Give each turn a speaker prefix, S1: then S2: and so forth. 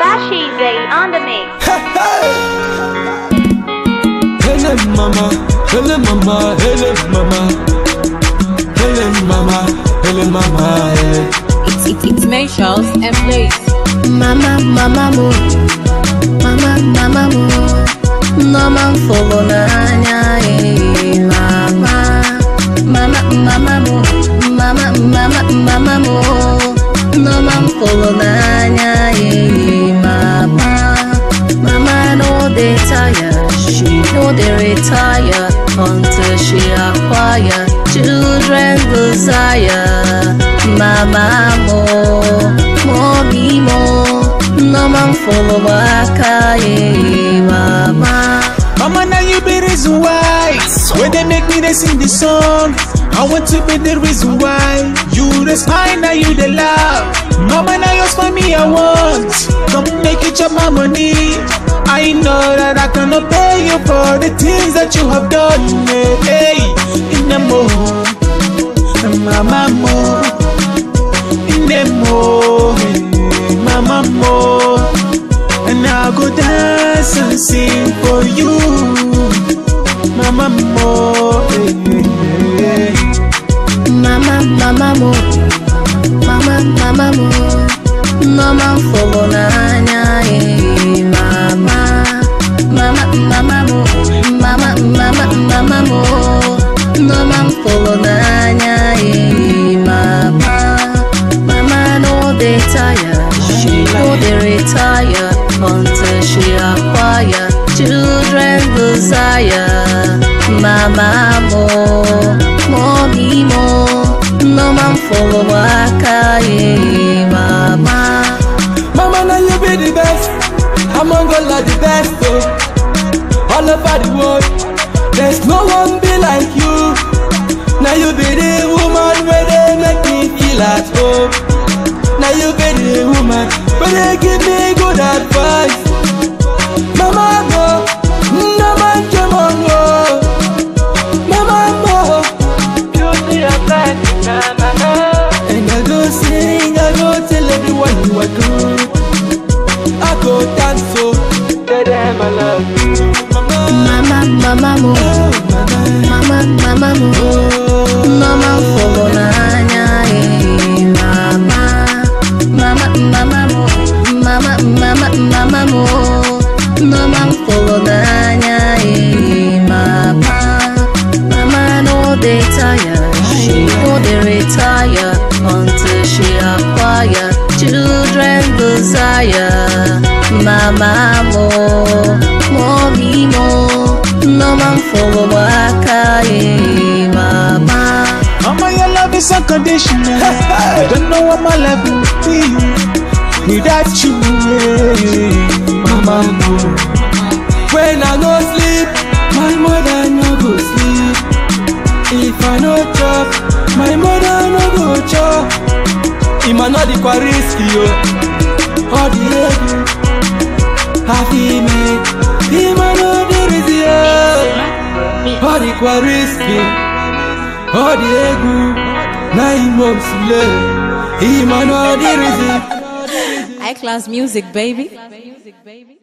S1: Bashize on the mix.
S2: Hele mama, hele mama, hele mama, hele mama, hele mama, hele.
S3: It's, it's, it's May Charles and Blaze.
S4: Mama, mama mo, mama, mama mo, mama mfolo n'anya eh, mama, mama, mama mo, mama, mama, mama mo, mama mfolo n'anya eh, mama, mama no dey tire, she no dey retire until she acquire children desire, mama mo. Mommy mo, no man follow back, eh, mama.
S2: Mama, now you be the reason why. When they make me they sing the song, I want to be the reason why. You the smile, now you the love. Mama, now yours for me, I want. Come make it your my money. I know that I cannot pay you for the things that you have done. eh, Hey, in the mood, mama mo, in the mood, mama mo. And I go dance and sing for you, Mama Mo. eh, eh, eh.
S4: Mama, mama mo, mama, mama mo, no man follow n'anya, eh, mama. Mama, mama mo, mama, mama, mama mo, no man follow n'anya, eh, mama. Mama no dey tire, she no dey retire until she acquire children desire. Mama mo, mommy mo, no man follow waka eh, mama.
S2: Mama, now you be the best. Among all of the best, oh. All over the world, there's no one be like you. Now you be the woman where they make me feel at home. Now you be the woman where they give me good advice. Mama, no, no man come on, oh. Mama, no. Beauty and light, na na na. And I go sing, I go tell everyone you are good. I go dance so, tell them I love you. Mama,
S4: Mama, mama mo,
S2: oh, mama,
S4: mama, mama mo.
S2: oh.
S4: No man follow n'anya eh, mama. Mama, mama mo, mama, mama, mama mo. No man follow n'anya eh, mama. Mama no dey tire, she no dey retire until she acquire children desire. Mama mo, mommy mo, no man follow waka eh, mama.
S2: Mama, your love is unconditional. I don't know what my life would be without you. eh. Mama, no. When I no sleep, my mother no go sleep. If I no chop, my mother no go chop. Ima no di kwa risky yo. All the ego, happy me. Ima no di risky yo. All the kwa risky. All the ego, na imo sule. Ima no di risky.
S3: High class music, baby.